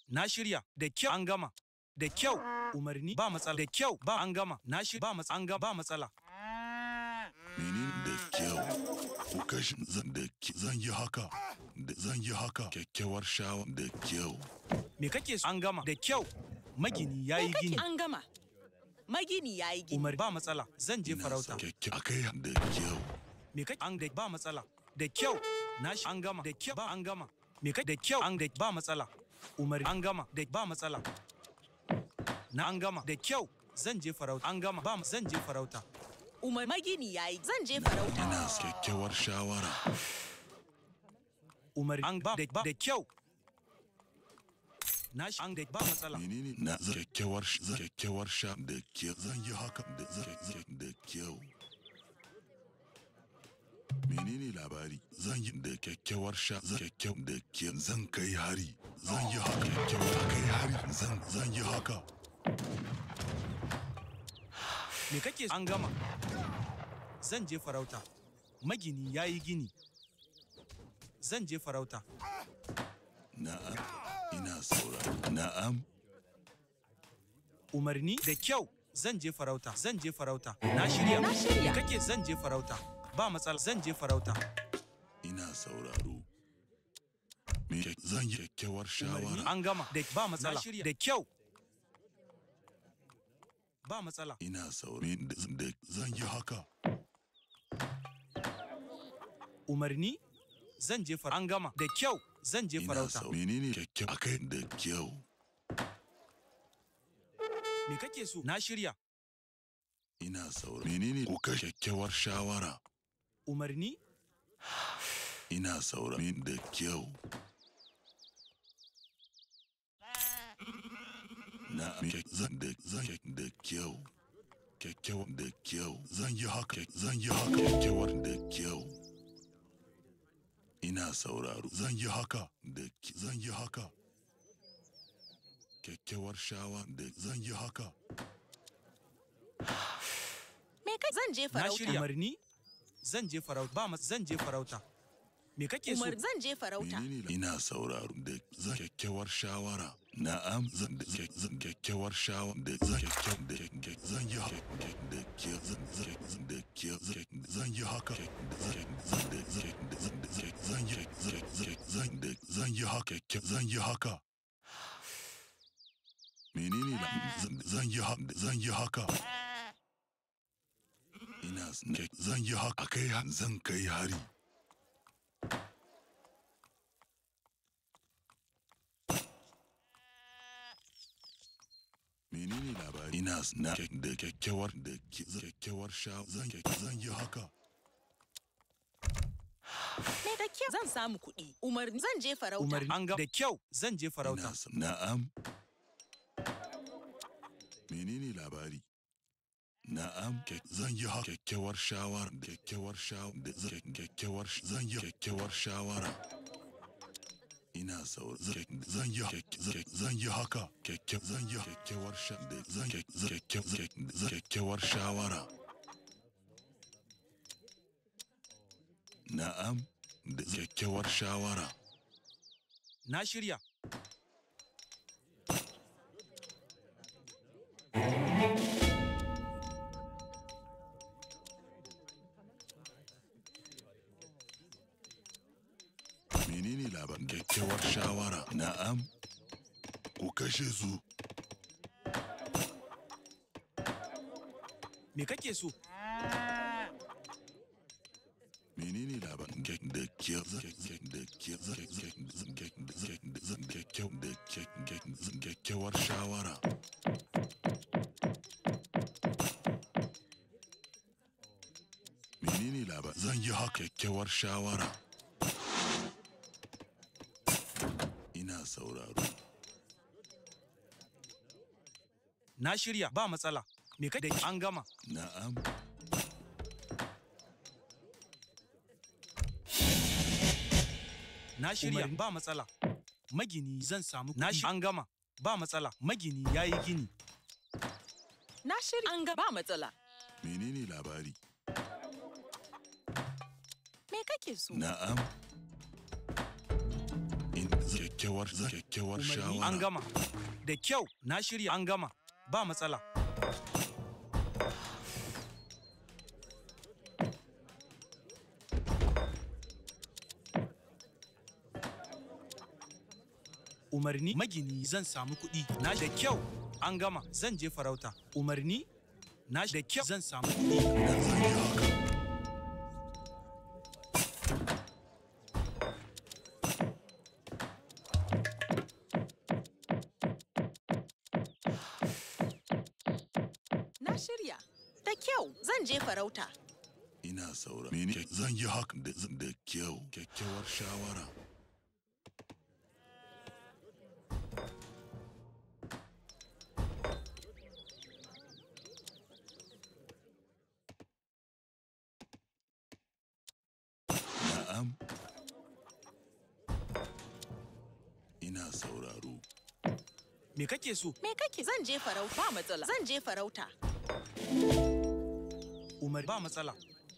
Na shirya. Da kyau an gama. Da kyau. Umarni ba matsala. Da kyau ba an gama. Na shi ba matsala. An gama ba matsala. Menene da kyau? Ku kashe zan da ki- zan yi haka. Da zan yi haka. Kyakkyawar shawa da kyau. Me kake so? An gama. Da kyau. Magini ya yi gini. An gama. Magini ya yi gini. Umarni ba matsala. Zan je Ina farauta. son Kyakkyawa. Akai da kyau. Me kake an da ba matsala. Da kyau. Na shi an gama. Da kyau ba an gama. Me kake da kyau an da ba matsala. Umarni an gama. Da ba matsala. Na an gama. Da kyau. Zan je farauta. An gama. Ba zan je farauta. Umar magini ya yi. Zan je farauta. Ina son kyakkyawar shawara. Umarni an ba da ba da kyau. Na shi an da ba matsala. Menene na zan kyakkyawar sh- zan kyakkyawar sha da kyau. Zan yi haka da zan zan da kyau. Menene labari? Zan yi da kyakkyawar sha zan kyakkyau da kyau. Zan kai hari. Zan yi haka kyakkyawar kai hari. Zan zan yi haka. Me kake an gama? Zan je farauta. Magini ya yi gini. Zan je farauta. Na'am. Ina sauraro. Na'am. Umarni da kyau. Zan je farauta. Zan je farauta. Na shirya. Na shirya. Me kake zan je farauta. Ba matsala. Zan je farauta. Ina sauraro. Me kyak- zan yi kyakkyawar Umarni shawara. an gama. Da ba matsala. Da kyau. Ba matsala. Ina sauraro. Me da- da- Zan yi haka. Umarni zan je farauta. An gama. Da kyau. Zan je Ina farauta. sauraro. Menene kyakkyawar akai da kyau. Me kake so? Na shirya. Ina sauraro. Menene ku kashe kyakkyawar shawara. Umarni Ina sauraro. Me da kyau. Na me kyak- zan da zan kyak- da kyau. Kyakkyawar da kyau. Zan yi haka. kyak- Zan yi haka. Kyakkyawar da kyau. Ina sauraro. Zan yi haka. Da ki- zan yi haka. Kyakkyawar shawa da zan yi haka. Me kai? Zan je na farauta. shirya. Umarni zan je farauta. Ba mas zan je farauta. Me kake so? Umar zan je farauta. Menene la- ina sauraro da zan kyakkyawar shawara. Na'am zan da zan zan kyakkyawar shawara da zan kyakkyawar da kyak- zan yi haka da ke zan zan zan da ke zan zan yi haka da zan zan da zan da zan da zan zan yi zan zan zan da zan yi haka kyak- zan yi haka. Menene la zan zan yi haka zan yi haka. Ina s- zan yi haka kai zan kai hari. menene labari ina s- na kyak- da kyakkyawar da ki- zan- kyakkyawar sha zan kyak- zan yi haka Me da kyau. Zan samu kuɗi. Umar zan je farauta. Umarni an gama. Da kyau zan je farauta. ina s- na'am menene labari na'am kyak- zan yi haka kyakkyawar shawara da kyakkyawar sha da zan kyak- kyakkyawar sh- zan yi kyakkyawar shawara ina saur zan kyak- zan yi kyak- zan kyak- zan yi haka kyakkyawar zan yi kyakkyawar sha da zan kyak- zan kyak- zan kyak- zan kyakkyawar shawara Na'am, da kyakkyawar shawara. Na shirya. Menene labarin kyakkyawar shawara? Na'am, ku kashe su. Me kake so? Menene labarin kyak da kyau da kyau da kyau da kyakkyawar shawara? Menene labarin zan yi haka kyakkyawar shawara? Ina sauraro. Na shirya ba matsala. Me kake da an gama. Na'am. Na shirya ba matsala. Magini zan samu Na shi an gama. Ba matsala. Magini ya yi gini. Na shirya. An ga ba matsala. Menene labari? Me kake so? Na'am. In zai kyakkyawar zan kyakkyawar Umarni shawara. an gama. Da kyau, na shirya an gama. Ba matsala. Umarni magini zan samu kuɗi. Na da kyau, an gama. Zan je farauta. Umarni na da kyau zan samu kuɗi. Zan yi haka. Na shirya. Da kyau, zan je farauta. Ina saura. Mene ke- zan yi haka da da kyau. Kyakkyawar shawara. Na'am. Ina sauraro. Me kake so? Me kake? Zan je farauta. Ba matsala. Zan je farauta. Umar ba matsala.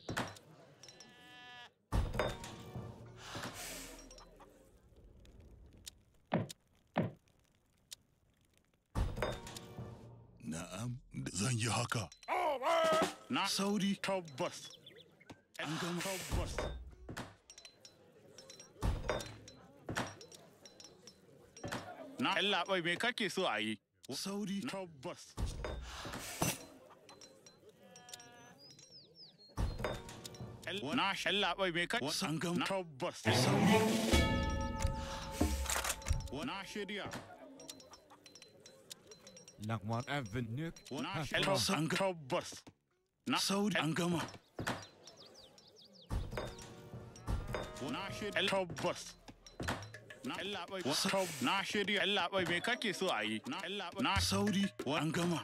Na'am. da- Zan yi haka. Na Sauri. tabbas. An gama tabbas. Na labai me kake so a yi? Sauri. Tabbas. Na labai me kake An gama. tabbas. Sauri. Na shirya. Langwan Avenue. Na Tabbas. shirya. An gama. Tabbas. Na Sauri. An gama. Na shirya. Tabbas. Na labai. Na shirya. labai me kake so a yi? Na labai. Na Sauri. An gama.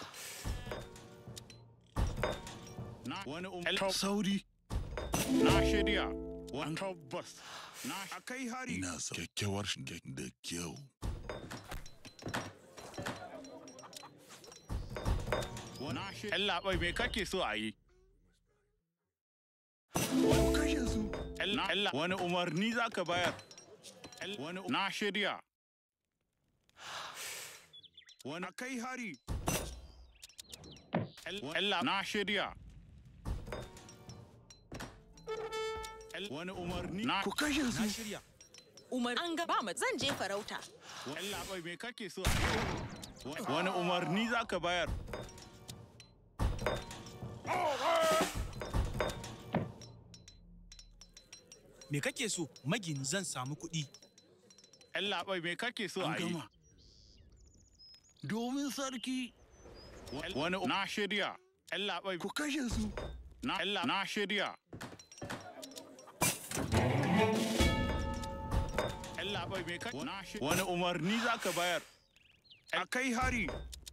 na wani um. Sauri. Na shirya. Wani tabbas. Na akai hari. Ina sa kyakkyawar sh- da da kyau. Na shirya. labai me kake so a yi? Ku kashe su. Na Allah wani umarni za ka bayar. Wani na shirya. Wani kai hari. Allah na shirya. Wani umarni na Ku kashe Na su. shirya. Umar an ga ba mat zan je farauta. Allah bai me kake so a yi? Wani umarni za ka bayar. Me kake so? Magini zan samu kuɗi. Allah bai me kake so An a yi? gama. Domin sarki. Wani na shirya. Allah bai Ku kashe su. na Allah na shirya. Allah bai me kake na shirya. Wani umarni za ka bayar. A kai hari.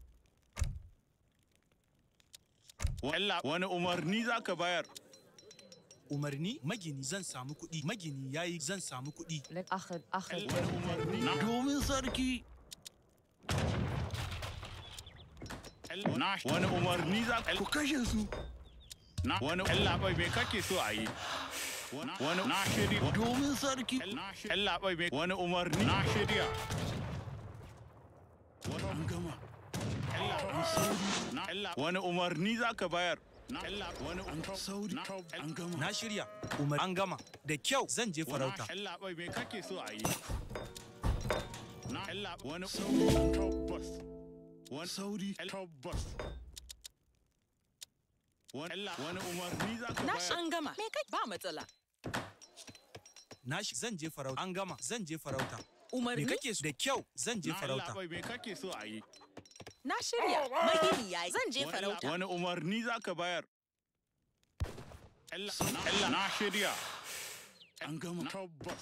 Allah wani umarni za ka bayar. Umarni magini zan samu kuɗi. Magini yayi zan samu kuɗi. لك اخذ اخذ Wani umarni na Domin sarki. na wani umarni za Ku ka kashe su. na wani Allah bai me kake so a yi. Wani na shirya. Domin sarki. Allah bai me wani umarni na shirya. An gama. Na Allah wani umarni za ka bayar. Na Allah wani An sauri. An gama. Na shirya. Umar an gama. Da kyau zan je farauta. Allah bai me kake so a yi. Na Allah wani Sauri. tabbas. Wani Sauri. tabbas. Wani Allah wani umarni za ka Na bayar. an gama. Me kake? Ba matsala. Na shi zan je farauta. An gama. Zan je farauta. Me Umarni kake so? Da kyau zan je Na Allah farauta. bai me kake so a yi. na shirya. Magini yayi. Zan je Wani- farauta. Wani umarni za ka bayar. Allah Allah na shirya. An gama. Tabbas.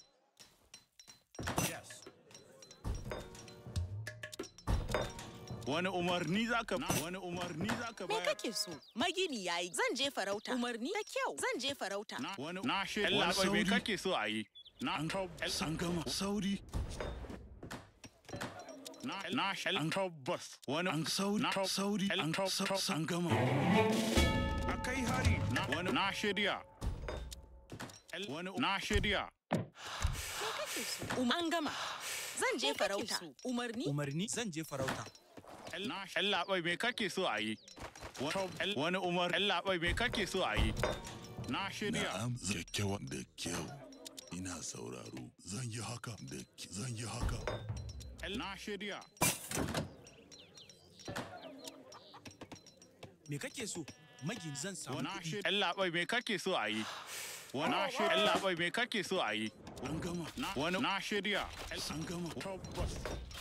Wani umarni za ka wani umarni za ka Me bayar. kake so? Magini yayi. Zan je farauta. Umarni da kyau. Zan je farauta. Na wani na shirya. Allah bai me sauri. kake so a yi. Na An tabbas. An gama. Sauri. Na na an tabbas. Wani An sauri. Na- Sauri. An Top- sa- top- An gama. akai hari. Na wani na shirya. Wani na shirya. kake so? Um, an gama. Zan je Me kake farauta. so? Umarni? Umarni zan je farauta. Allah bai me kake so a yi? Wani umar Allah bai me kake so a yi? Na shirya. Na'am kyakkyawa da kyau. Ina sauraro. Zan yi haka da ki- zan yi haka. Na shirya. Me kake so? Magin zan samu Na kuɗi. shirya. Allah bai me kake so a yi? Wani shirya. Allah bai me kake so a yi? An gama. Na wani na shirya. An gama. Tabbas.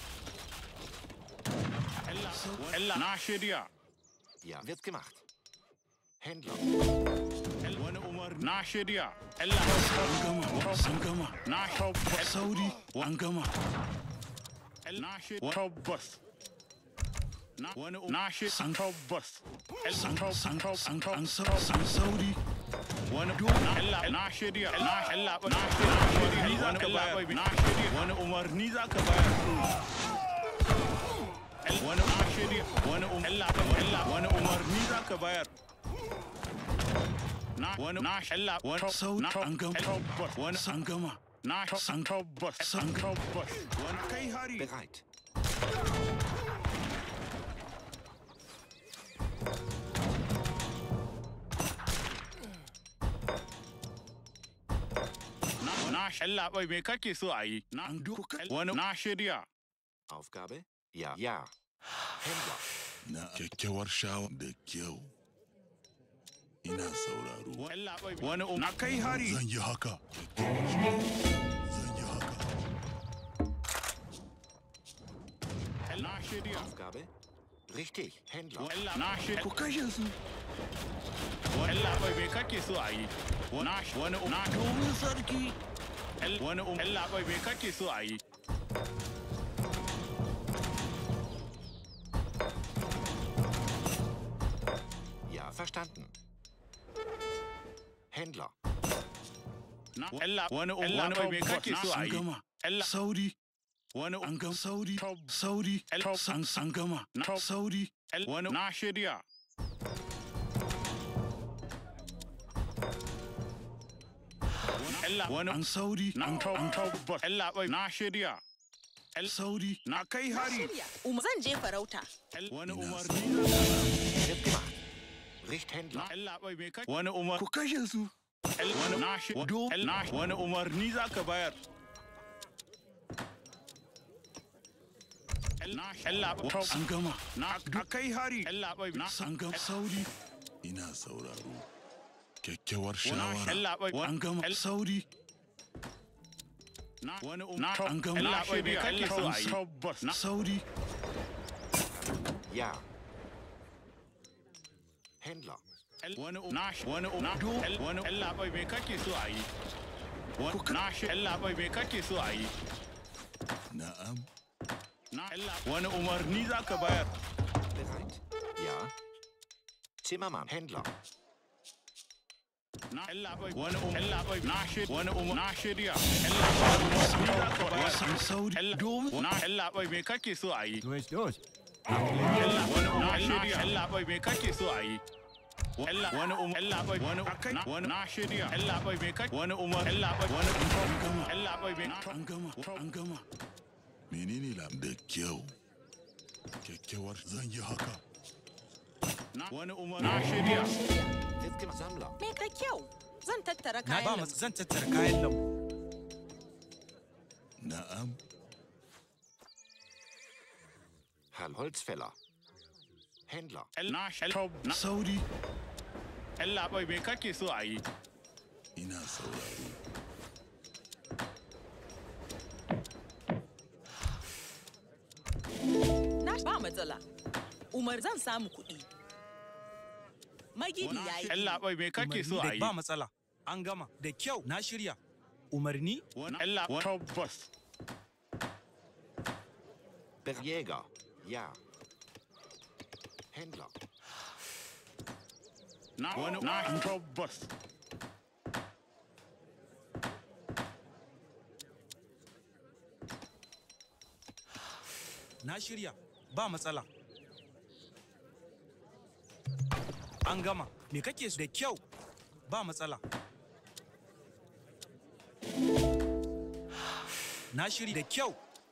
Allah Allah na shirya. Ja, wird gemacht. Händler. Wani umar na shirya. Allah An gama. An gama. na tabbas. Sauri. An gama. Na shirya. Tabbas. Na wani na shirya. Tabbas. San san san an sa- san sauri. wani Allah na shirya na Allah na shirya ni za ka bayar na shirya wani umarni za ka bayar wani na shirya wani um Allah Allah wani umarni za ka bayar na wani na Allah wani Sauri. An gama. tabbas wani An gama. na san tabbas san tabbas wani kai hari Bereit. na na Allah bai me kake so a yi na An doka. wani na shirya Aufgabe? Ja. Ja. Händler. Na kyakkyawar shawa da kyau. Ina sauraro. Allah bai wani um na kai hari Zan yi haka. Kyakkyawar shawa. Zan yi haka. na shirya Aufgabe? Richtig. Händler. Allah na shirya Ku kashe su. Allah bai me kake so a yi wani wani um na Domin sarki. wani um Allah bai me kake so a yi Ja, verstanden. Händler. na Allah wani um wani bai me kake so a An yi gama. Allah Sauri. wani An um gama. Sauri. Sauri. San san gama. Sauri. wani na shirya Allah wani An sauri. na An tabbas Allah bai na shirya sauri. na kai hari Shirya. Um, zan je farauta. wani Ina umarni Wird gemacht. Richt-Händler. na Allah bai me kake wani umar Ku kashe su. wani na shi do na wani umarni zaka bayar na Allah An gama. na kai hari Allah bai na An gama. Sauri. Ina sauraro. Kyakkyawar wani shawara. Allah bai An gama. Sauri. na wani umar An gama. Allah bai me kake so a yi Tabbas. Sauri. Ja. Händler. wani na wani na wani Allah bai me kake so a yi wani na shi Allah bai me kake so a yi Na'am. na Allah wani umarni zaka bayar Bereit. Ja. Zimmermann. Händler. na Allah bai wani um Allah bai na shi wani um na shirya Allah bai umarni zaka bayar San sauri. Allah na Allah bai me kake so a yi Durch, durch. Allah wani um na shirya Allah bai me kake so a yi Allah wani um Allah bai wani na wani na shirya Allah bai me kake wani umar Allah bai wani Allah bai me An gama. An gama. Menene lam da kyau? Kyakkyawar zan yi haka. na wani umar na shirya Wird gemacht. Sammler. Me ka kyau. Zan tattara Na ba kayan mas lambu. zan tattara kayan lambu. Na'am. Herr Holzfäller. Händler. na na Sauri. Allah bai me kake so a yi Ina sauraro. Na ba matsala. Umar zan samu kuɗi. Magini ya yi. Allah bai me kake so a Umarni yi da ba matsala. An gama. Da kyau na shirya. Umarni wani Allah tabbas Berjäger. Ja. Händler. na wani na tabbas na shirya. Ba matsala. An gama. Me kake so? Da kyau. Ba matsala. Na shiri da kyau.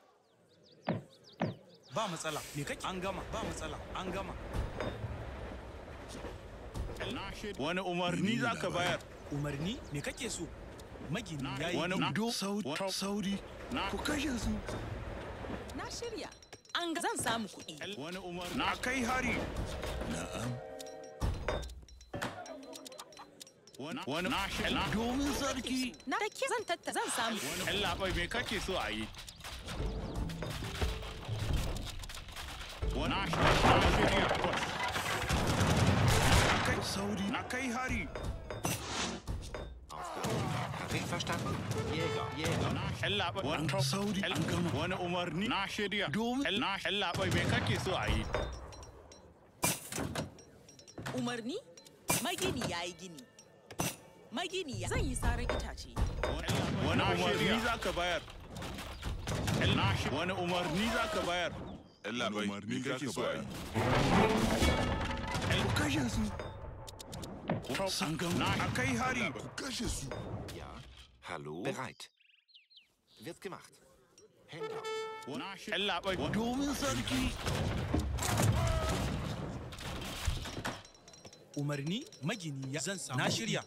Ba matsala. Me kake? An gama. Ba matsala. An gama. Na shirya. Wani umarni za ka bayar. Umarni? Me kake so? Magini ya yi. Wani do Saudi, Wa- Saudi, na ku kashe su. Na shirya. An ga zan samu kuɗi. wani umarni. Na kai hari. Na'am, Wani wani na shirya. domin sarki. Na da ke zan tatta zan samu. Wani ‘yan labai me kake so a yi? Wani na shirya. Na shirya. Na kai Saudi, Na kai hari. Aufgabe. Tarif verstanden. Jäger, Jäger. Na ‘yan labai. Wani Saudi, an gama. Wani umarni. Na shirya. Domin- ‘Yan- Na ‘yan labai me kake so a yi? Umarni? Magini ya yi gini. Magini ya zan yi saran itace. Wani umarni za ka bayar. ‘Yan- na shi- Wani umarni za ka bayar. Allah bai, me kake so a yi? ‘Yan- Ku kashe su. An gama. Na kai hari. Ku kashe su. Ja. Hallo. Bereit. Wird gemacht. Händler. Na shi- ‘Yan labai. Domin sarki. Umarni? Magini ya zan samu. Na shirya.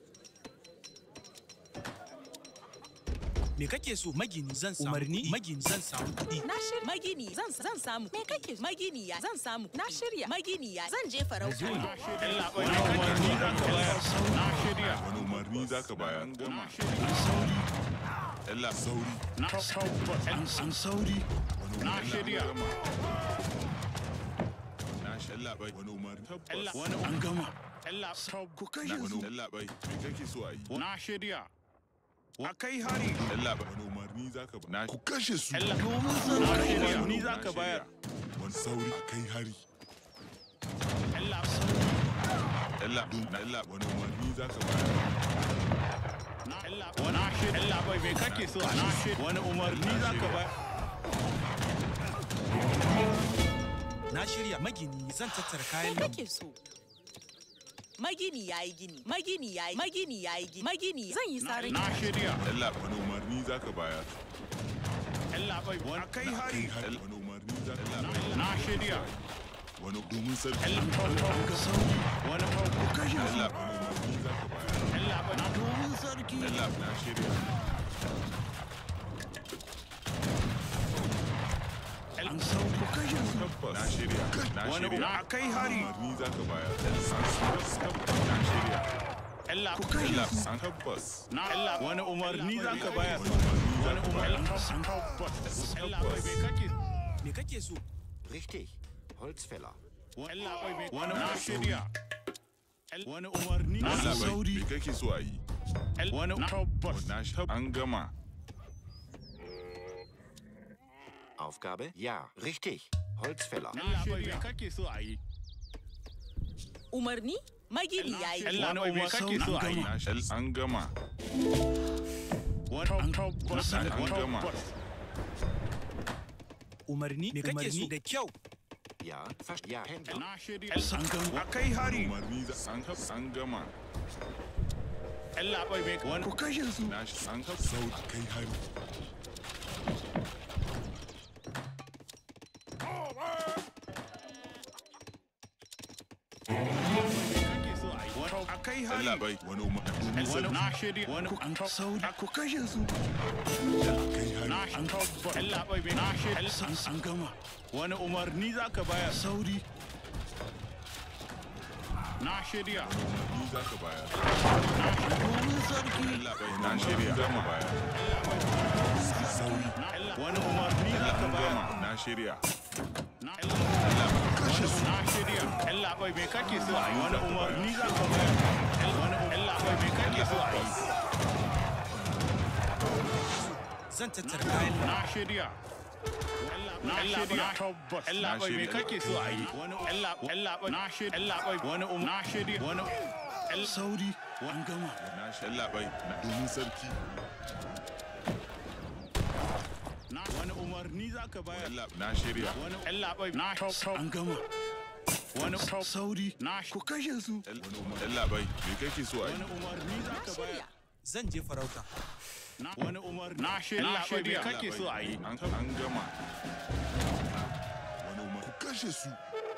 Me kake so? Magini zan samu. Umarni? Magini zan samu kuɗi. Na shirya. Magini zan zan samu. Me kake so? Magini ya zan samu. Na shirya. Magini ya zan je farauta. ‘Yan labai me kake so za ka bayar. Na shirya. Wani umarni za ka bayar? Na shirya. Allah sauri. Na tabbata. An san sauri. Na shirya. Na shi Allah bai. Wani umarni. Allah wani An gama. Allah Ku kashe su. Allah bai. Me kake so a yi? na shirya. Wa kai hari. Allah bai. Wani umarni za ka bayar? Ku kashe su. Allah Domin na sarki. shirya. Ni za ka bayar. Wani sauri a kai hari. Allah Allah na Allah wani umarni za ka bayar? na Allah wani shirya. Allah bai me kake so na shirya. Wani umarni za ka bayar. Na shirya. Magini zan tattara Me kayan lambu. kake so? Magini ya yi gini. Magini ya yi. Magini ya yi gini. Magini zan yi saran Na shirya. Allah wani umarni za ka bayar? Allah bai wani kai hari. Wani umarni za ka bayar? Na shirya. Wani domin sarki. Allah Ga sauri. wani Ku kashe su. Allah wani umarni za ka bayar? Allah bai na Domin sarki. Allah na shirya. An sau ku kashe su. Na shirya. Na wani shirya. na kai hari. umarni za ka bayar? Na shirya. Allah Ku kashe su. An tabbas. na Allah wani umarni za ka bayar. Wani umarni za Wani ka umarni bayar? san tabbas. Allah bai me kake Me kake so? Richtig. Holzfäller. Allah bai me wani na shirya. Wani umarni na Allah bai. sauri. Me kake so a yi? Wani tabbas. Na shi. An gama. Aufgabe? Ja. Richtig. Holzfäller. Allah bai me kake so a yi. Umarni? Magini ya yi gini. Allah bai me kake so a yi. Na shi. An gama. Wani tabbas. An Wani gama. tabbas. Umarni? Me kake so? Da kyau. Ja. Verst ja. Händler. Na shirya. An gama. A kai hari. Umarni za an an gama. Allah bai me wani Ku kashe su. Na shi. An sau a kai hari. kake so a yi. Wani a kai hari. Allah bai. Wani umarni. Domin Wani sarki. na shirya. Wani An sauri. Ku kashe su. A kai hari. na tabbas. Allah bai me na shirya. An an gama. Wani umarni za ka bayar. Sauri. Na shirya. Umarni za ka bayar. Domin sarki. Allah bai. Na shirya. Za mu bayar. Sauri. Na Allah wani umarni za ka An bayar. gama. Na shirya. Na Allah wani na shirya. Allah bai me kake so a yi. Wani umarni za ka bayar. Wani Allah bai me kake so a yi. Zan tattara kayan lambu. Na shirya. Na shirya. Tabbas. Allah bai me kake so a yi. Wani Allah Allah bai na shirya. Allah bai wani um na shirya. Wani Allah Sauri. An gama. Na shi. Allah bai. Domin sarki. na wani umarni za ka bayar. Allah na shirya. Wani Allah bai na An gama. wani Sauri. na Ku kashe su. Allah bai. Me kake so a yi? wani umarni za Na ka shirya. bayar. Zan je farauta. Na wani umar na shirya me kake so a yi? An an gama. Wani umar. Ku kashe su.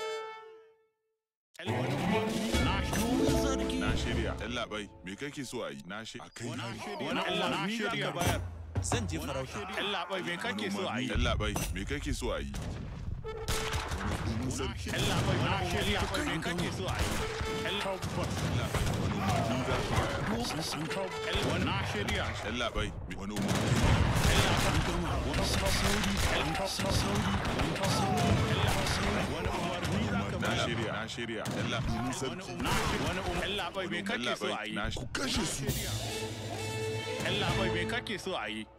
Wani umar na shirya. Na shirya. Yalla bai, me kake so a yi? Na shirya. A kai hari. Wani Allah na shirya bayar. Zan je farauta. Allah bai me kake so a yi? Yalla bai, me kake so a yi? Wani umarni sarki. Allah bai na shirya bai me kake so a yi? Allah Wani umarni za ku bayar. wani na shirya. Yalla bai, wani umarni. Na shirya. Na shirya. Yalla umarni sarki. Na wani umar Allah bai me kake Yalla so a bai, yi? na ku kashe su. Allah bai me kake so a yi?